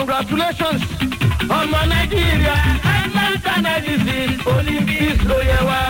congratulations ọmọ nàìjíríà atlanta ninety olympics ló yẹ wá.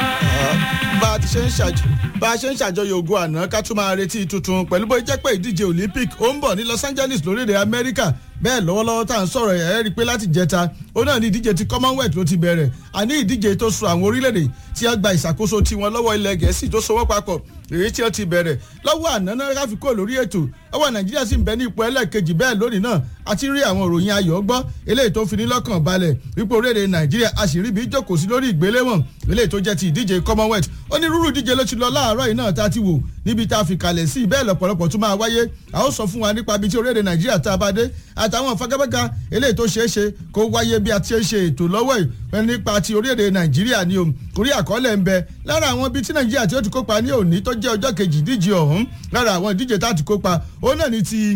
bá a ti ṣe ń ṣàjọ bá a ṣe ń ṣàjọyọ̀ ogun àná ká tún máa retí tuntun pẹ̀lú bó jẹ́ pé ìdíje olympic ó ń bọ̀ ní los angeles lórílẹ̀ amẹ́ríkà bẹ́ẹ̀ lọ́wọ́lọ́wọ́ tá à ń sọ̀rọ̀ ẹ̀ rí i pé láti jẹta ó náà ní ìdíje ti commonwealth ló ti bẹ̀rẹ̀ àní ìdíje tó so àwọn orílẹ̀-èdè tí wọ́n gba ìṣàkóso tiwọn lọ́wọ́ ilẹ̀ gẹ̀ẹ́sì tó so wọ́n papọ̀ èyí tí wọ́n ti bẹ̀rẹ̀ lọ́wọ́ àná náà káfí kó lórí ètò ọwọ́ nàìjíríà sì ń bẹ ní ipò ẹlẹ́ẹ̀kejì bẹ́ẹ̀ lónìí náà àti rí àwọn òròyìn ayọ̀ gbọ́ eléyìí tó fi ní lọ́kàn balẹ̀ wípé orílẹ̀-èdè nàìjíríà a sì rí bí jókòó sí lórí ìgbéléwọ̀n eléyìí tó jẹ́ ti ìdíje commonwealth onírúurú ìdíje ló ti lọ láàárọ̀ yìí náà tá a ti wò níbi tá a fi kalẹ̀ sí bẹ́ẹ̀ lọ́pọ̀lọpọ̀ tún máa wáyé a ó sọ fún wa nípa ibi tí orílẹ̀-èdè nàìjíríà tá a bá dé àtàwọn fagabaga eléyìí tó ṣeé ṣe kó wáyé bí a ti ṣe ètò lọ́wọ́ yìí nípa ti orílẹ̀-èdè nàìjíríà ni o orí àkọọ́lẹ̀ ń bẹ lára àwọn ibi tí nàìjíríà tí ó ti kópa ní òní tó jẹ́ ọjọ́ kejì ìdíje ọ̀hún lára àwọn ìdíje tá a ti kópa òun náà ni ti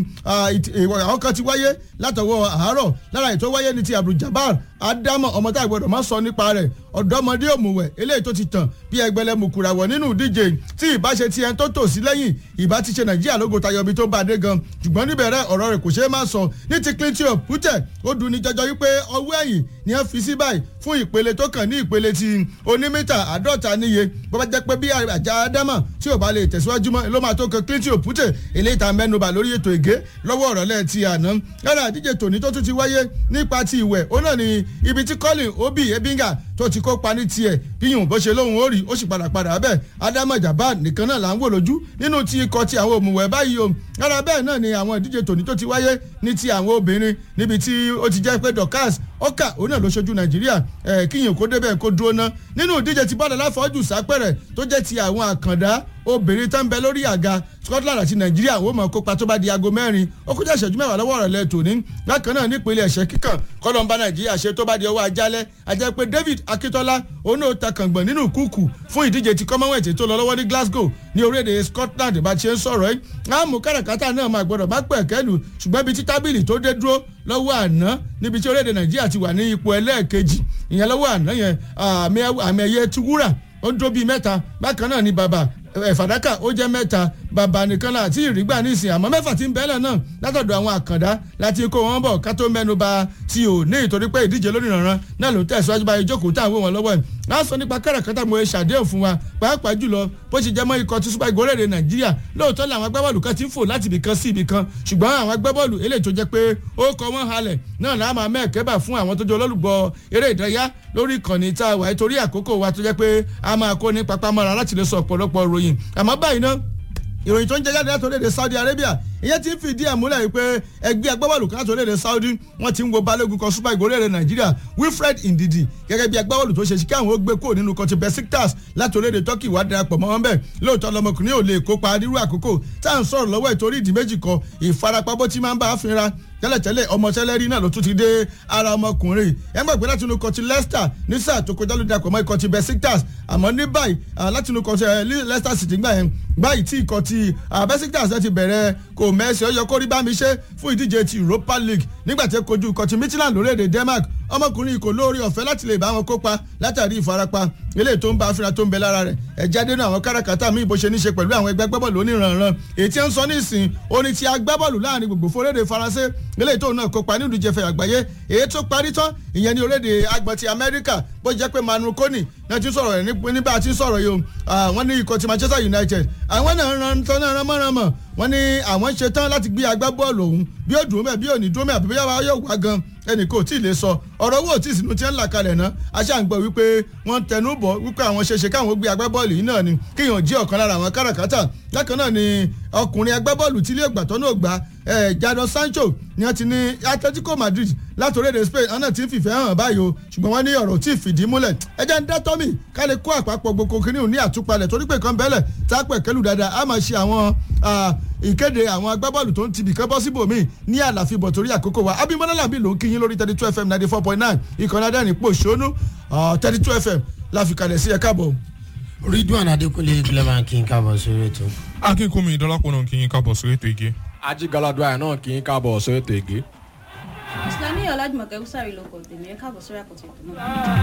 àwọn kan ti wáyé látọwọ́ àárọ̀ lára ètò wáyé ni ti abduljabar adamu ọmọ tá a gbọdọ̀ má sọ nípa rẹ̀ ọ̀dọ́mọdé òmùwẹ̀ eléyìí tó ti tàn bí ẹgbẹ́lẹ́ mukùràwọ̀ nínú ìdíje tí ìbá ṣe ti ẹni tó tò sí lẹ́yìn ìbá ti ṣe nàìjíríà lógo tayọ ibi tó bá dé gan ṣùgbọ́n níbẹ̀rẹ̀ ọ̀rọ̀ rẹ̀ kò ṣeé má sọ ní ti clinton pútẹ̀ ó dùn ní jọjọ wípé ọwọ́ ẹ̀yìn ni wọ́n fi sí báyìí fún ìpele tó kàn ní ìpele ti onímítà àádọ́ta níye bó bá jẹ́ pé bí àjà ádámà tí ò bá lè tẹ̀síwájú mọ́ ló máa tó kan clinton pútẹ̀ eléyìí tá mẹ́nuba lórí ètò ègé lọ́wọ́ ọ̀rọ̀lẹ́ ti àná lára àdíje tòní tó tún ti wáyé nípa ti ìwẹ̀ ó náà ní ibi tí colin obi ebinga tó ti kópa ní tiẹ̀ bíyùn bó ṣe lóhùn ó rí ó sì padà padà bẹ́ẹ̀ ádámà jabal nìkan náà là ń wò lójú nínú ti ikọ̀ ti àwọn òmùwẹ̀ báyìí o lára bẹ́ẹ̀ náà ni àwọn ìdíje tòní tó ti wáyé ní ti àwọn obìnrin níbi tí ó ti jẹ́ pé dorcas ọkà òun náà ló ṣojú nàìjíríà ẹ kíyìn kó débẹ̀ kó dúró ná nínú ìdíje ti bọ́ọ̀lù aláfọ́jù sápẹ̀rẹ̀ tó jẹ́ ti àwọn àkàndá obìnrin tó ń bẹ lórí àga scotland àti nàìjíríà wọ́n mọ̀ kópa tó bá di aago mẹ́rin ó kọjá ìṣẹ́jú mẹ́wàá lọ́wọ́ ọ̀rọ̀ lẹ́tọ̀ ní bákan náà nípínlẹ̀ ẹ̀ṣẹ́ kíkàn kọ́lọ́mbà nàìjíríà ṣe tó bá di ọwọ́ ajálẹ̀ ajẹ́ pé david akíntola òun náà ta kàngbọ̀n nínú kúkú fún ìdíje ti commonwealth tó lọ lọ́wọ́ ní glasgow ní orílẹ̀-èdè scotland bá ṣe ń sọ̀rọ̀ ẹ́ àmú káràkátà náà máa gbọ́dọ̀ bá pẹ̀ kẹ́lù ṣùgbọ́n ibi tí tábìlì tó dé dúró lọ́wọ́ àná níbi tí orílẹ̀-èdè nàìjíríà ti wà ní ipò ẹlẹ́ẹ̀kejì ìyẹn lọ́wọ́ àná yẹn àmì ẹ̀yẹ ti wúrà ó ń dó bíi mẹ́ta bákan náà ni bàbá fàdákà ó jẹ́ mẹ́ta bàbá nìkan náà àti ìrìgbà nísìn àmọ́ mẹ́fà tí ń bẹ́lẹ̀ náà látọ̀dọ̀ àwọn àkàndá láti kó wọn bọ̀ ká tó mẹ́nu ba ti ò ní ìtorí pé ìdíje lónìí rànran náà ló tẹ̀síwájú báyìí jókòó tá à ń wò wọn lọ́wọ́ ẹ̀ náà sọ nípa káràkátà mo ṣàdéhùn fún wa pàápàá jùlọ bó ṣe jẹ́ mọ́ ikọ̀ tí super eagles rèé nàìjíríà lóòótọ́ làwọn agbábọ́ọ̀lù kan ti ń fò láti ibì kan sí ibì kan ṣùgbọ́n àwọn agbábọ́ọ̀lù eléyìí tó jẹ́ pé ó kọ wọ́n halẹ̀ náà láàmà mẹ́ẹ̀kẹ́bà fún àwọn tó jẹ́ olólùgbọ́ eré ìdárayá lórí ìkànnì tá a wà torí àkókò wa tó jẹ́ pé a máa kó ní papamọ́ra láti lè sọ ọ̀pọ̀lọpọ̀ ròyìn àmọ́ báyìí náà ìròyìn tó ń jẹ jáde láti orílẹ̀-èdè saudi arabia ìyẹn ti ń fìdí ẹ̀ múlẹ̀ wípé ẹgbẹ́ agbábọ́ọ̀lù kan láti orílẹ̀-èdè saudi wọ́n ti ń wo balógun kan super eagles orílẹ̀-èdè nàìjíríà wilfred ndidi gẹ́gẹ́ bí agbábọ́ọ̀lù tó ṣe sí káwọn ó gbé kúrò nínú kọtí besiktas láti orílẹ̀-èdè turkey wá darapọ̀ mọ́ wọn bẹ́ẹ̀ lóòótọ́ lọmọkùnrin ò lè kópa nírú àkókò tá à ń sọ̀rọ̀ lọ́wọ́ ìtorí ìdí méjì kan ìfarapa bó ti máa ń bá a fínra tẹ́lẹ̀tẹ́lẹ̀ ọmọ sẹ́lẹ̀rì náà ló tún ti dé ara ọmọkùnrin ẹ mọ̀ pé látinú kọtí leicester ní sáà tó kọjá ló dapò mọ́ ikọ̀ ti besiktas àmọ́ ní báyìí látinú kọtí leicester city gbà yẹn báyìí tí ikọ̀ ti besiktas ti bẹ̀rẹ̀ kò mẹ́sì ọyọ kórí bá mi ṣe fún ìdíje ti europa league nígbà tí ó kojú ikọ̀ ti midland lórílẹ̀‐èdè denmark ọmọkùnrin kò lóore ọ̀fẹ́ láti lè bá wọn kópa látàrí ìfarapa eléyìí tó ń bá afínra tó ń bẹ lára rẹ̀ ẹ̀já dénú àwọn káràkátà míì bó ṣe ní ṣe pẹ̀lú àwọn ẹgbẹ́ gbẹ́bọ̀lù oníranran èyí tí ń sọ ní ìsìn oní ti agbábọ́ọ̀lù láàrin gbogbo fórédè faransé eléyìí tó náà kópa nínú ìjẹfẹ̀ àgbáyé èyí tó parí tán ìyẹn ní orílẹ̀-èdè agbọ̀n ti amẹ́ríkà bó jẹ́ pé manu koni náà ti sọ̀rọ̀ rẹ̀ nígbà tí ń sọ̀rọ̀ yìí wọ́n ní ikọ̀ ti manchester united àwọn náà ran tán náà rán mọ́ràn mọ́ wọ́n ní àwọn ṣe tán láti gbé agbábọ́ọ̀lù ọ̀hún bí ó dùn mẹ́ bí ò ní dùn mẹ́ àbí bí yóò wá gan ẹnì kò tí ì lè sọ ọ̀rọ̀ owó tí ìsìnkú ti ń là kalẹ̀ ná aṣáǹgbọ̀ wípé wọ́n tẹnu bọ̀ wípé àwọn ṣeṣe káwọn gbé agbábọ́ọ̀lù yìí náà ni kíyàn jí ọ̀kan lára àwọn káràkátà lákan náà ni ọkùnrin agbábọ́ọ̀lù tí ilé ìgbàtọ́ náà gbà jadon sancho ni wọ́n ti ní atletico madrid láti orílẹ̀-èdè spain ọ̀nà tí ń fìfẹ́ hàn báyìí o ṣùgbọ́n wọ́n ní ọ̀rọ̀ tí ì fìdí múlẹ̀ ẹ jẹ́ ń dá tọ́mì ká lè kó àpapọ̀ gbogbo kìnìún ní àtúpalẹ̀ torí pé kan bẹ́lẹ̀ tá a pẹ̀ kẹ́lù dáadáa a máa ṣe àwọn ìkéde àwọn agbábọ́ọ̀lù tó ń tibì kẹ́ bọ́ síbòmí ní àlàfíbọ̀ torí àkókò wa abimọ́lá làbí ló ń kíyín lórí thirty two fm ninety four point nine ìkànnì adẹ́rìn pò ṣónú thirty two fm láfikalẹ̀ sí ẹ káàbọ̀. ridwan adekunle clement kí n káàbọ̀ sórí ètò. akínkùnmí ìdọ́lápọ̀ náà kí n káàbọ̀ sórí ètò igi. ajigaladua náà kì í káàbọ̀ sórí ètò ìgé. ìsìlámì ọ̀làjùmọ̀kẹ́ húsàrí ló kọ̀ tèmi ẹ̀ káàbọ̀ sórí àkọ́tì ètò náà.